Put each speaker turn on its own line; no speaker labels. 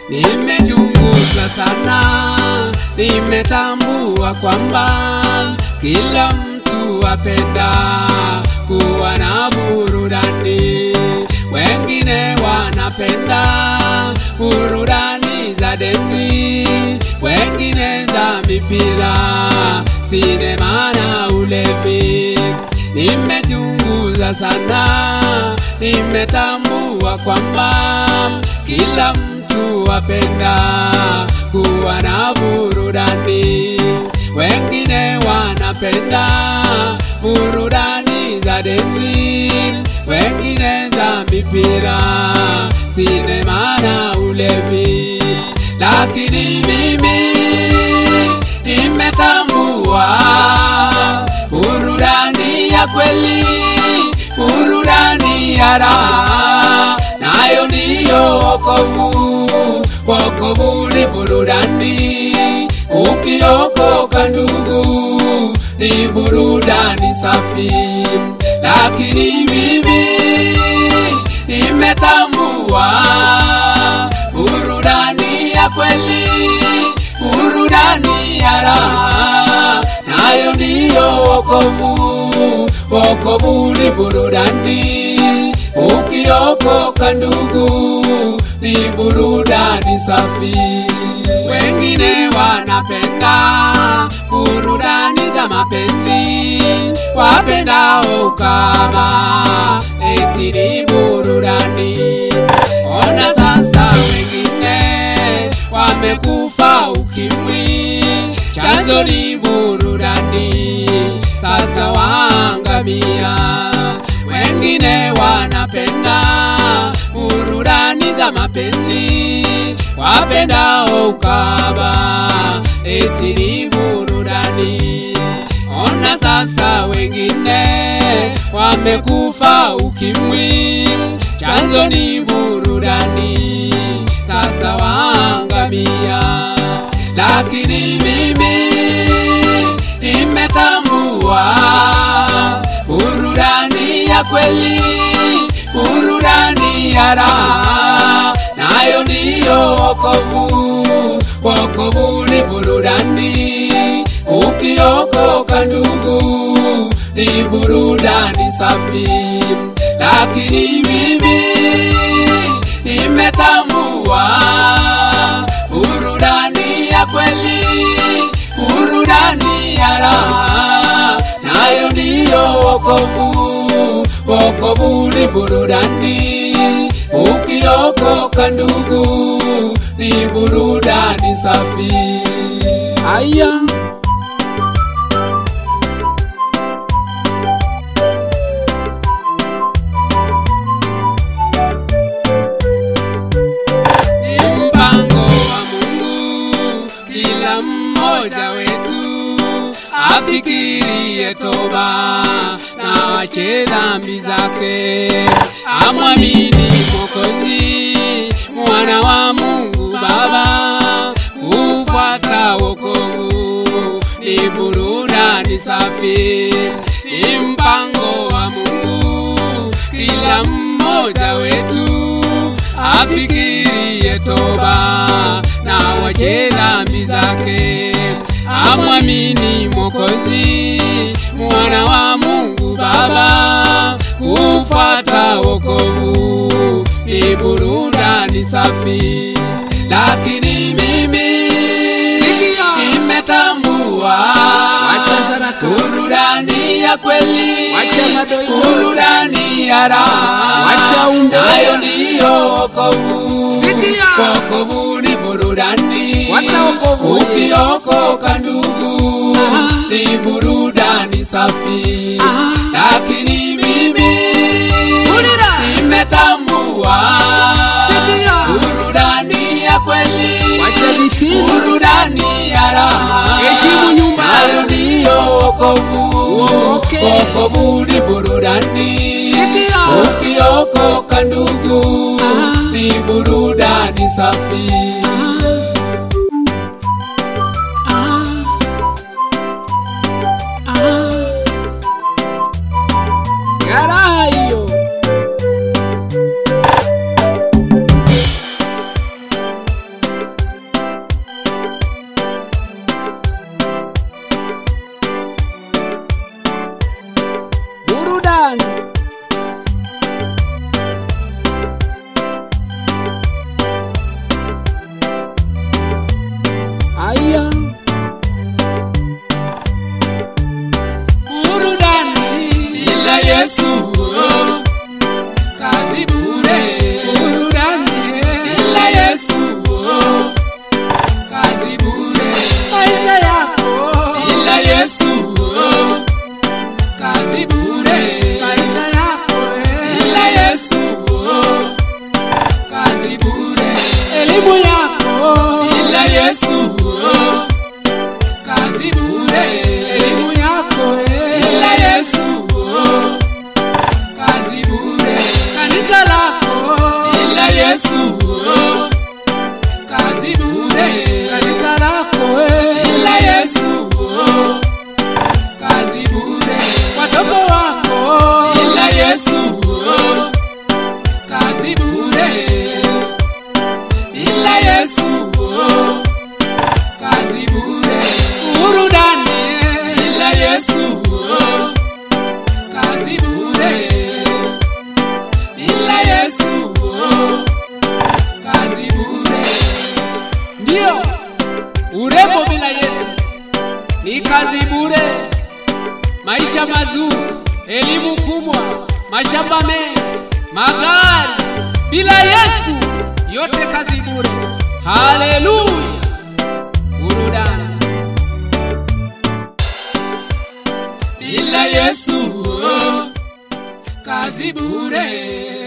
Nimechunguza sana, nimetambua kwamba kila mtu apenda kuwa na burudani. Wengine wanapenda burudani za densi, wengine za mipira, sinema na ulevi. Nimechunguza sana, nimetambua kwamba kila mtu apenda kuwa na burudani. Wengine wanapenda burudani za densi, wengine za mipira, sinema na ulevi, lakini mimi nimetambua burudani ya kweli, burudani ya raha, nayo ndiyo wokovu. Wokovu ni burudani, ukiokoka ndugu, ni burudani safi, lakini mimi nimetambua burudani ya kweli, burudani ya raha, nayo ndiyo wokovu. Wokovu ni burudani, ukiokoka ndugu, ni burudani safi. Wengine wanapenda burudani za mapenzi, wapendao kama eti ni burudani. Ona sasa wengine wamekufa ukimwi, chanzo ni burudani, sasa waangamia. Wengine wanapenda burudani za mapenzi, wapendao ukaba, eti ni burudani. Ona sasa wengine wamekufa ukimwi, chanzo ni burudani, sasa waangamia. Lakini mimi nimetambua burudani ya kweli, burudani ya raha, nayo ndiyo wokovu. Wokovu ni burudani, ukiokoka ndugu, ni burudani safi. Lakini mimi nimetambua burudani ya kweli, burudani ya raha, nayo ndiyo wokovu. Wokovu ni burudani, ukiokoka ndugu, ni burudani safi.
Aya,
Ni mpango wa Mungu, kila mmoja wetu afikirie toba na wache dhambi zake, amwamini Mwokozi, mwana wa Mungu Baba, kufuata wokovu ni burudani safi, ni mpango wa Mungu, kila mmoja wetu afikirie toba na wache dhambi zake, amwamini Mwokozi, mwana wa Mungu Baba, kufuata wokovu ni burudani safi. Lakini mimi
Sikia.
nimetambua
Wacha saraka.
burudani ya kweli,
Wacha madoido.
burudani ya raha,
Wacha umbea.
nayo ndiyo wokovu.
Sikia.
Wokovu ni burudani,
Fuata wokovu, Yesu.
ukiokoka ndugu,
Aha.
ni burudani safi.
Aha.
Lakini mimi
Ulira.
nimetambua
Sikia.
burudani ya kweli,
Wacha vitini.
burudani ya raha,
Heshimu nyumba.
nayo ndiyo wokovu.
Uokoke.
Wokovu ni burudani,
Sikia.
ukiokoka ndugu,
Aha.
ni burudani safi.
Ah. Ah. Raha hiyo.
kazi bure, maisha mazuri, elimu kubwa, mashamba mengi, magari. Bila Yesu yote kazi bure. Haleluya! Burudani bila Yesu oh, kazi bure.